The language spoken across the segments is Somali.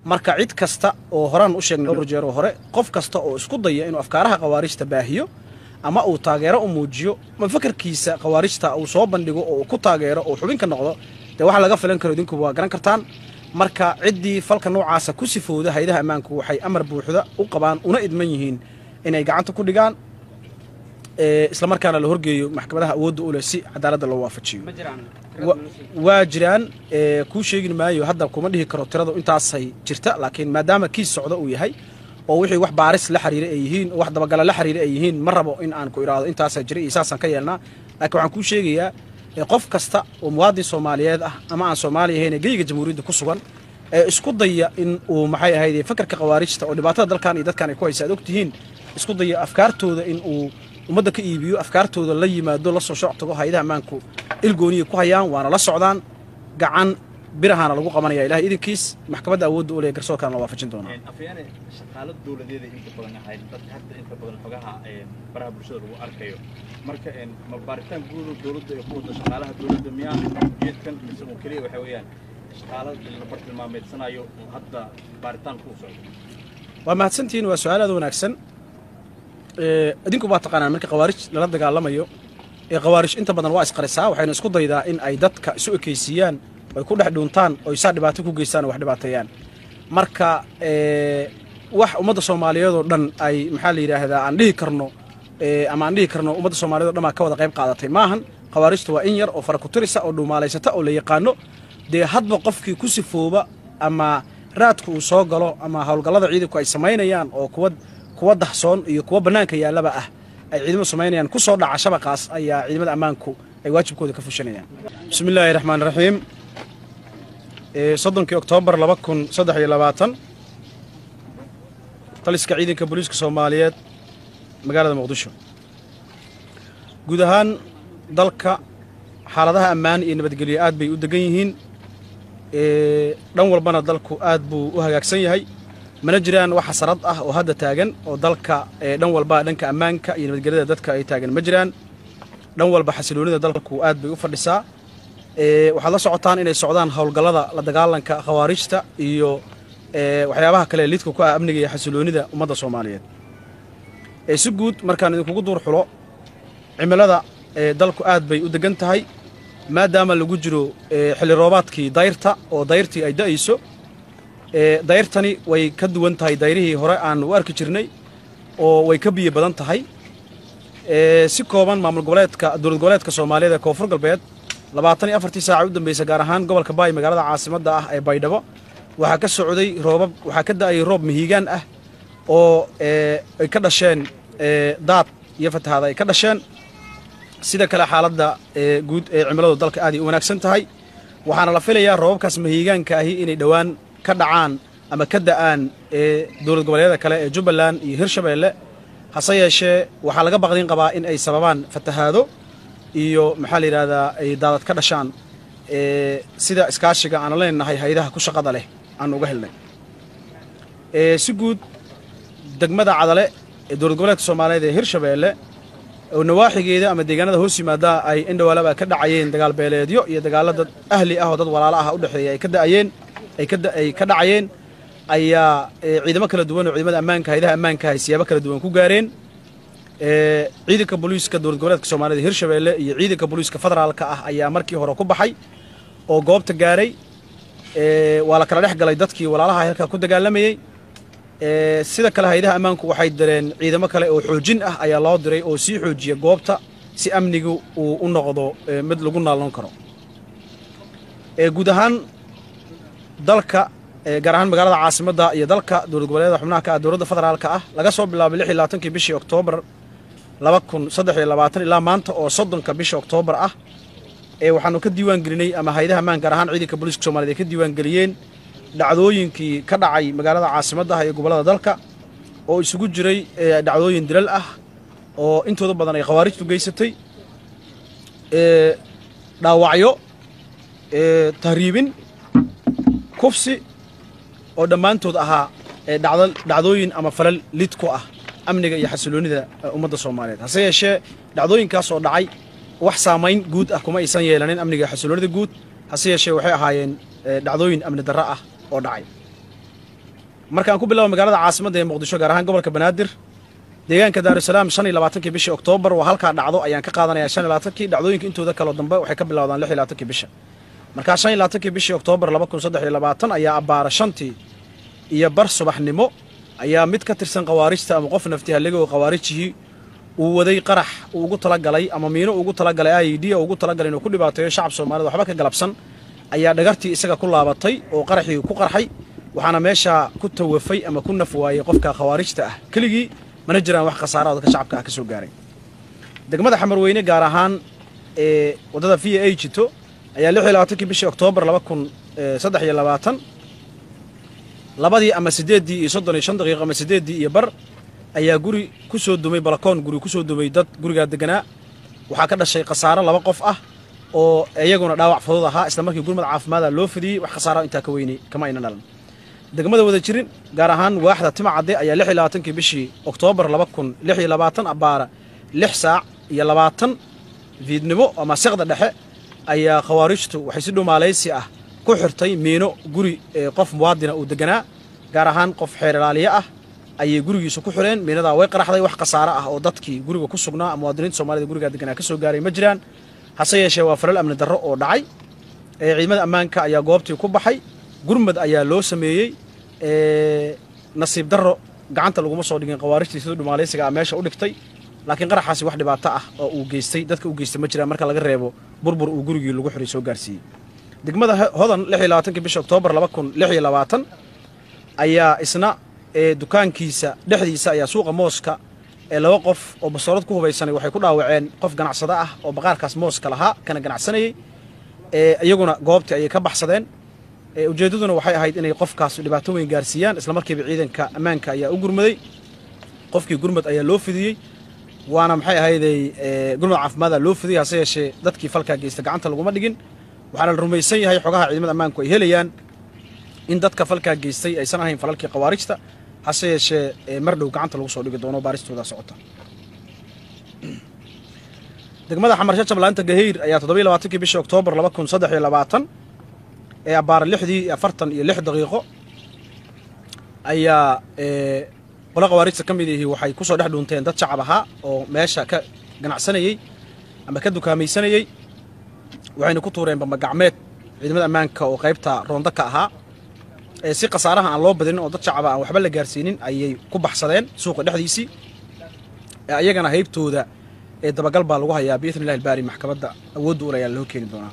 marka cid kasta oo horaan u sheegnay dhowr jeer oo hore qof kasta oo isku daya inuu afkaaraha khawaarijta baahiyo ama uu taageero u muujiyo ma fakarkiisa khawaarijta uu soo bandhigo oo uu ku taageero oo xubin ka noqdo dee waxa laga filan karo idinkuba waa garan kartaan marka ciddii falka noocaasa ku sifowda haydaha ammaanku waxay amar buuxda u qabaan una idman yihiin inay gacanta ku dhigaan islamarkaana la horgeeyo maxkamadaha awoodda u leh si cadaaladda loo waafajiyo waa jiraan kuu sheegi maayo hadda kuma dhihi karo tiradu intaasay jirta laakiin maadaama kiis socdo uu yahay oo wixii wax baaris la xiriira ay yihiin oo wax dabagala la xiriira ay yihiin ma rabo in aan ku idhaahdo intaasaa jira iyo saasaan ka yeelnaa laakiin waxaan kuu sheegayaa qof kasta oo muwaadin soomaaliyeed ah ama aan soomaali ahayn ee geyiga jamhuuriyadda ku sugan ee isku daya in uu maxay ahayd fakarka khawaarijta oo dhibaatada dalkan iyo dadkan ay ku haysa ad ogtihiin isku daya afkaartooda in uu ummadda ka iibiyo afkaartooda la yimaado la soo shooc tago hayadaha ammaanku ilgooniya ku hayaan waana la socdaan gacan birahaana lagu qabanaya ilahay idinkiis maxkamadda awoodda u leh garsoorkaana la waafajin doonaa afyaane shaqaalo dowladeeda inta badan ahayd dadka hadda inta badan xogaha baraha bulshada lagu arkayo marka ma baaritaan guud dowladda ay ku wado shaqaalaha dowladda miyaa geedkan mise oo keliya waxa weeyaan shaqaalo la bartilmaameedsanayo oo hadda baaritaan ku socdo waa mahadsantihiin waa su-aal aad wanaagsan idinku baa taqaanaan marka khawaarij lala dagaalamayo ee khawaarij inta badan waa isqarisaa waxayna isku daydaa in ay dadka isu ekaysiiyaan ay ku dhex dhuuntaan oo isaa dhibaato ku geystaan oo wax dhibaateeyaan marka wax ummadda soomaaliyeed oo dhan ay maxaa la yidhaahdaa aan dhihi karno ama aan dhihi karno ummadda soomaaliyed o dhan baa ka wada qayb qaadatay maahan khawaarijta waa in yar oo fara ku tirisa oo dhuumaalaysata oo la yaqaano dee hadba qofkii ku sifooba ama raadku uu soo galo ama howlgallada ciidanku ay samaynayaan oo kuwa kuwa dahsoon iyo kuwa bannaanka yaallaba ah ay ciidamadu samaynayaan ku soo dhaca shabaqaas ayaa ciidamada ammaanku ay waajibkooda ka fushanayaan bismi illaahi raxmaan raxiim soddonkii oktoobar laba kun saddex iyo labaatan taliska ciidanka booliiska soomaaliyeed magaalada muqdisho guud ahaan dalka xaaladaha ammaan iyo nabadgelyo aad bay u degan yihiin dhan walbana dalku aad buu u hagaagsan yahay mana jiraan wax xasarad ah oo hadda taagan oo dalka dhan walba dhanka ammaanka iyo nabadgelyada dadka ay taagan ma jiraan dhan walba xasiloonida dalku aad bay u fadhisaa waxaad la socotaan inay socdaan howlgallada la dagaalanka khawaarijta iyo waxyaabaha kale lidka ku ah amniga iyo xasiloonida ummadda soomaaliyeed si guud markaan idinkugu duur xulo cimilada dalku aad bay u degan tahay maadaama lagu jiro xilli roobaadkii dayrta oo dayrtii ay da'ayso dayrtani way ka duwan tahay dayrihii hore aan u arki jirnay oo way ka biyo badan tahay si kooban maamul goboleedka dowlad goboleedka soomaaliyeed ee koonfur galbeed labaatan iyo afartii saaca u dambaysa gaar ahaan gobolka baay magaalada caasimadda ah ee baydhabo waxaa ka socday roobab waxaa ka da'ayay roob mihiigaan ah oo ay ka dhasheen daad iyo fatahaada ay ka dhasheen sida kale xaaladda guud ee cimiladu dalka aaday u wanaagsan tahay waxaana la filayaa roobabkaas mahiigaanka ahi inay dhowaan ka dhacaan ama ka da'aan dowlad goboleedyada kale ee jubbaland iyo hirshabeelle hase yeeshee waxaa laga baqdin qabaa in ay sababaan fatahaado iyo maxaa la yidhahdaa ay daadad ka dhashaan sida iskaashiga aan leenahay haydaha ku shaqada leh aan uga helnay si guud degmada cadale ee dowlad goboleedka soomaaliyeed ee hirshabeelle oo nawaaxigeeda ama deegaanada hoos yimaada ay indhawaalaba ka dhacayeen dagaal beeleedyo iyo dagaallo dad ahli ah oo dad walaalo ah u dhexeeya ay ka da'ayeen ay ka dhacayeen ayaa ciidamo kala duwan oo ciidamada ammaanka haydaha ammaanka ay siyaabo kala duwan ku gaareen ciidanka booliiska dowlad goboleedka soomaaliyed hirshabeelle iyo ciidanka booliiska federaalka ah ayaa markii hore ku baxay oo goobta gaaray waa la kala dhex galay dadkii walaalaha halkaa ku dagaalamayey sida kale haydaha ammaanku waxay direen ciidamo kale oo xoojin ah ayaa loo diray oo sii xoojiya goobta si amnigu uu u noqdo mid lagu naalnoon karo guud ahaan dalka gaar ahaan magaalada caasimadda iyo dalka dowlad goboleedyada xubnaha ka ah dowladda federaalka ah laga soo bilaabay lix iyo labaatankii bishii oktoobar laba kun saddex iyo labaatan ilaa maanta oo soddonka bisha oktoobar ah ee waxaanu ka diiwaan gelinay ama haydaha ammaan gaar ahaan ciidanka booliiska soomaaliyed ay ka diiwaan geliyeen dhacdooyinkii ka dhacay magaalada caasimadda ah iyo gobollada dalka oo isugu jiray dhacdooyin dilal ah oo intooda badan ay khawaarijtu geysatay dhaawacyo tahriibin kufsi oo dhammaantood ahaa dhacdooyin ama falal lid ku ah amniga iyo xasiloonida ummadda soomaaliyeed hase yeeshee dhacdooyinkaas oo dhacay wax saamayn guud ah kuma aysan yeelanin amniga iyo xasiloonida guud hase yeeshee waxay ahaayeen dhacdooyin amni darro ah oo dhacay markaan ku bilaabo magaalada caasimadda ee muqdisho gaar ahaan gobolka banaadir deegaanka daarusalaam shan iyo labaatankii bishii oktoobar waa halkaa dhacdo ayaan ka qaadanayaa shan iyo labaatankii dhacdooyinka intooda kaloo dambe waxay ka bilowdaan lix iyo labaatankii bisha markaa shan iyo labaatankii bishii oktoobar laba kun saddex iyo labaatan ayaa abbaara shantii iyo bar subaxnimo ayaa mid ka tirsan khawaarijta ama qof naftihalliga oo khawaarijihii uu waday qarax uu ugu talagalay ama miino ugu talagalay i d ugu talagalay inuu ku dhibaateeyo shacab soomaalida waxba ka galabsan ayaa dhagartii isaga ku laabatay oo qaraxii ku qarxay waxaana meeshaa ku tawafay ama ku naf waayey qofka khawaarijta ah keligii mana jiraan wax khasaara oo dadka shacabka ah ka soo gaaray degmada xamarweyne gaar ahaan ee waddada v a jito ayaa lix iyo labaatankii bishii oktoobar laba kun saddex iyo labaatan labadii ama siddeeddii iyo soddon iyo shan daqiiqo ama siddeeddii iyo bar ayaa guri ku soo dumay balakoon guri ku soo dumay dad gurigaa deganaa waxaa ka dhashay khasaaro laba qof ah oo iyaguna dhaawac fudud ahaa isla markii gurmad caafimaada loo fidiyey wax khasaara intaa ka weynay kama ayna dhalan degmada wada jirin gaar ahaan waaxda tima cadde ayaa lix iyo labaatankii bishii oktoobar laba kun lix iyo labaatan abbaara lix saac iyo labaatan fiidnimo ama seqda dhexe ayaa khawaarijtu waxay si dhumaalaysi ah ku xirtay miino guri qof muwaadina uu deganaa gaar ahaan qof xeer ilaaliye ah ayay gurigiisa ku xireen miinadaa way qaraxday wax khasaaro ah oo dadkii guriga ku sugnaa muwaadiniinta soomaalida gurigaa deganaa ka soo gaaray ma jiraan hase yeeshee waa falal amni darro oo dhacay ciidamada ammaanka ayaa goobtii ku baxay gurmad ayaa loo sameeyey nasiib darro gacanta laguma soo dhigin khawaarijtii siduu dhumaalaysiga ah meesha u dhigtay laakiin qaraxaasi wax dhibaato ah oo uu geystay dadka u geystay ma jiraan marka laga reebo burbur uu gurigii lagu xiray soo gaarsiiyey degmada hodan lix iyo labaatankii bisha oktoobar laba kun lix iyo labaatan ayaa isna dukaankiisa dhexdiisa ayaa suuqa mooska ee laba qof oo basoorad ku hubaysanay waxay ku dhaawaceen qof ganacsado ah oo baqaarkaas mooska lahaa kana ganacsanayey iyaguna goobtii ayay ka baxsadeen ujeeddaduna waxay ahayd inay qofkaas dhibaato weyn gaarsiiyaan isla markiiba ciidanka ammaanka ayaa u gurmaday qofkii gurmad ayaa loo fidiyey waana maxay ahayday gurmad caafimaada loo fidiyey hase yeeshee dadkii falkaa geysta gacanta laguma dhigin waxaana la rumaysan yahay xogaha ciidamada ammaanku ay helayaan in dadka falkaa geystay aysan ahayn falalkii khawaarijta hase yeeshee mar dhow gacanta lagu soo dhigi doono baaristooda socota degmada xamarsho jablaanta gaheyr ayaa toddoba iyo labaatankii bishii oktoobar laba kun saddex iyo labaatan ee abbaara lixdii iyo afartan iyo lix daqiiqo ayaa qolo khawaarijta ka mid ihi waxay ku soo dhex dhuunteen dad shacab ahaa oo meesha ka ganacsanayey ama ka dukaamaysanayey waxayna ku tuureen bambagacmeed ciidamada ammaanka oo qaybta roonda ka ahaa si khasaaraha aan loo badinin oo dad shacaba aan waxba la gaarsiinin ayay ku baxsadeen suuqa dhexdiisii iyagana haybtooda ee dabagal baa lagu hayaa biidni illahi albaari maxkamadda awoodda ul ayaa loo keeni doonaa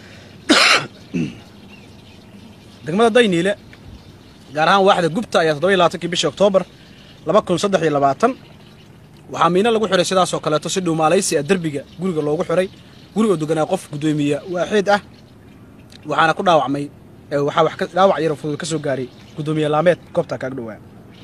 degmada dayniile gaar ahaan waaxda gubta ayaa toddoba iyo labaatankii bishii oktoobar laba kun saddex iyo labaatan waxaa miino lagu xiray sidaasoo kaleeto si dhuumaalaysi ah derbiga guriga loogu xiray guriga oo deganaa qof guddoomiya waaxeed ah waxaana ku dhaawacmay waxaa wax dhaawac yaro fudud ka soo gaaray guddoomiye laameed goobtaa kaaga dhowaa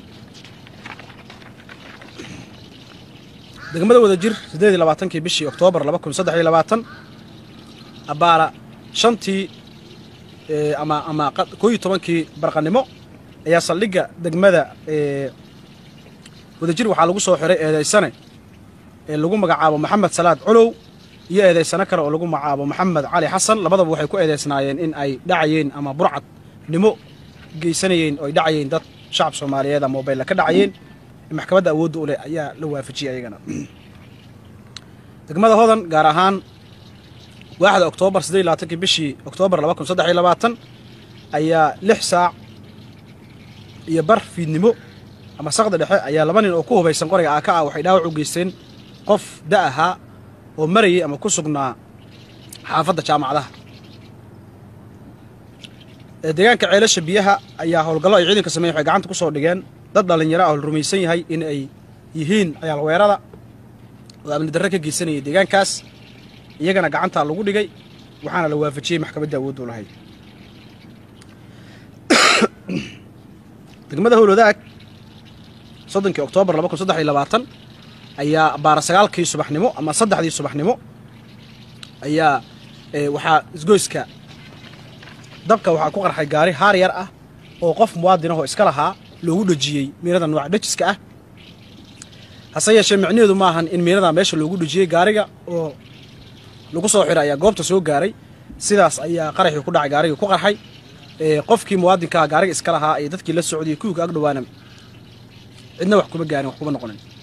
degmada wada jir siddeed iyo labaatankii bishii oktoobar laba kun saddex iyo labaatan abbaara shantii ama ama koo iyo tobankii barqanimo ayaa saldhigga degmada wadajir waxaa lagu soo xiray eedaysane ee lagu magacaabo maxamed salaad colow iyo eedaysano kale oo lagu magacaabo maxamed cali xasan labadaba waxay ku eedaysnaayeen in ay dhacayeen ama burcadnimo geysanayeen oo ay dhacayeen dad shacab soomaaliyeed ama mobaylla ka dhacayeen maxkamadda awoodda u leh ayaa la waafajiyey ayagana degmada hodan gaar ahaan waaxda oktoobar siddeed iyo labaatankii bishii oktoobar laba kun saddex iyo labaatan ayaa lix saac iyo bar fiidnimo ama saqda dhexe ayaa laba nin oo ku hubaysan qoriga aaka ah waxay dhaawac u geysteen qof da ahaa oo marayay ama ku sugnaa xaafadda jaamacadaha deegaanka ceelasha biyaha ayaa howlgallo ay ciidanka sameyen waxay gacanta ku soo dhigeen dad dhallinyaro ah oo la rumaysan yahay in ay yihiin cayaal weerada oo amni darre ka geysanayay deegaankaas iyagana gacantaa lagu dhigay waxaana la waafajiyey maxkamadda awooddu lahayd degmada howlwadaag soddonkii oktoobar laba kun saddex iyo labaatan ayaa baara sagaalkii subaxnimo ama saddexdii subaxnimo ayaa waxaa isgoyska dabka waxaa ku qarxay gaari haar yar ah oo qof muwaadin ahoo iska lahaa loogu dhejiyey miinada nooca dhejiska ah hase yeeshee micnaheedu ma ahan in miinada meesha loogu dhejiyey gaariga oo lagu soo xiray ayaa goobta soo gaaray sidaas ayaa qaraxii ku dhacay gaarigii ku qarxay ee qofkii muwaadinkaa gaariga iska lahaa iyo dadkii la socday kuwii ka ag dhawaana cidna wax kuma gaarin wax kuma noqonin